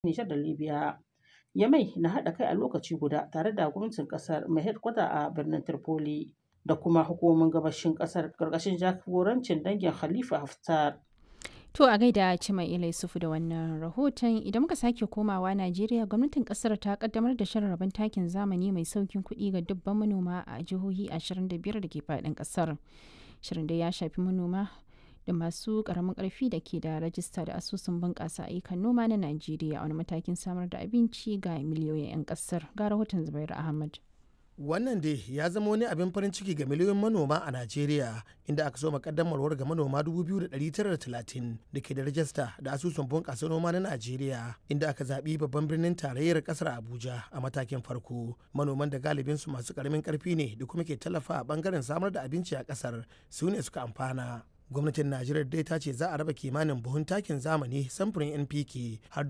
Nijar da Libya. Yamai na haɗa kai a lokaci guda tare da gwamnatin ƙasar mai hedkwata a birnin Tripoli da kuma hukumomin gabashin ƙasar ƙarƙashin jagorancin dangin Khalifa Haftar. To a gaida Cima Ila Yusufu da wannan rahoton idan muka sake komawa Najeriya gwamnatin kasar ta kaddamar da shirin rabon takin zamani mai saukin kuɗi ga dubban manoma a jihohi 25 da ke faɗin kasar. Shirin da ya shafi manoma da masu ƙaramin ƙarfi da ke da rajista da asusun bunƙasa ayyukan noma na Najeriya a wani matakin samar da abinci ga miliyoyin 'yan kasar. Ga rahoton Zubairu Ahmad. wannan dai ya zama wani abin farin ciki ga miliyoyin manoma a najeriya inda aka so makaddamarwar ga manoma 2,930 da ke da rajista da asusun bunƙasa noma na najeriya inda aka zaɓi babban birnin tarayyar ƙasar abuja a matakin farko manoman da galibinsu masu ƙaramin ƙarfi ne da kuma ke tallafa a ɓangaren samar da abinci a ƙasar su ne suka amfana gwamnatin najeriya dai ta ce za a raba kimanin buhun takin zamani samfurin npk har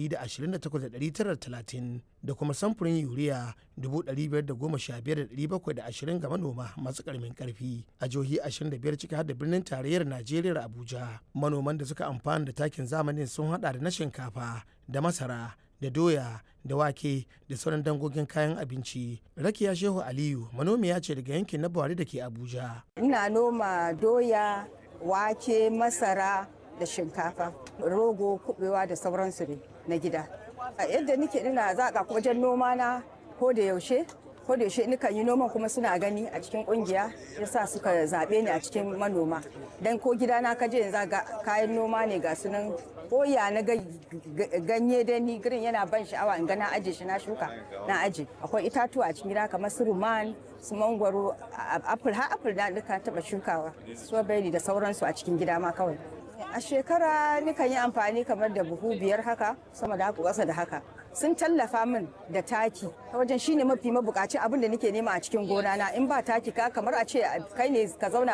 128,930 da kuma samfurin yuriya 515,720 ga manoma masu karamin karfi a jihohi 25 ciki har da birnin tarayyar najeriya abuja manoman da suka amfana da takin zamanin sun hada da na shinkafa da masara da doya da wake da sauran dangogin kayan abinci rakiya shehu aliyu manomiya ce daga yankin na buhari da ke abuja ina noma doya wake masara da shinkafa rogo kubewa da sauransu ne na gida yadda nike ina zaƙa wajen noma na ko da yaushe ko da yaushe nikan yi noman kuma suna gani a cikin kungiya yasa suka zaɓe ni a cikin manoma dan ko gida na kaje yanzu ga kayan noma ne ga sunan koya na ganye da ni girin yana ban sha'awa in ga na aje shi na shuka na aje akwai itatuwa a cikin gida kamar su ruman su mangwaro apple har apple na duka taba shukawa strawberry da sauransu a cikin gida ma kawai a shekara nikan yi amfani kamar da buhu biyar haka sama da haka ƙasa da haka sun tallafa min da taki ta wajen shine mafi mabukaci abin da nake nema a cikin gona na in ba taki ka kamar a ce kai ne ka zauna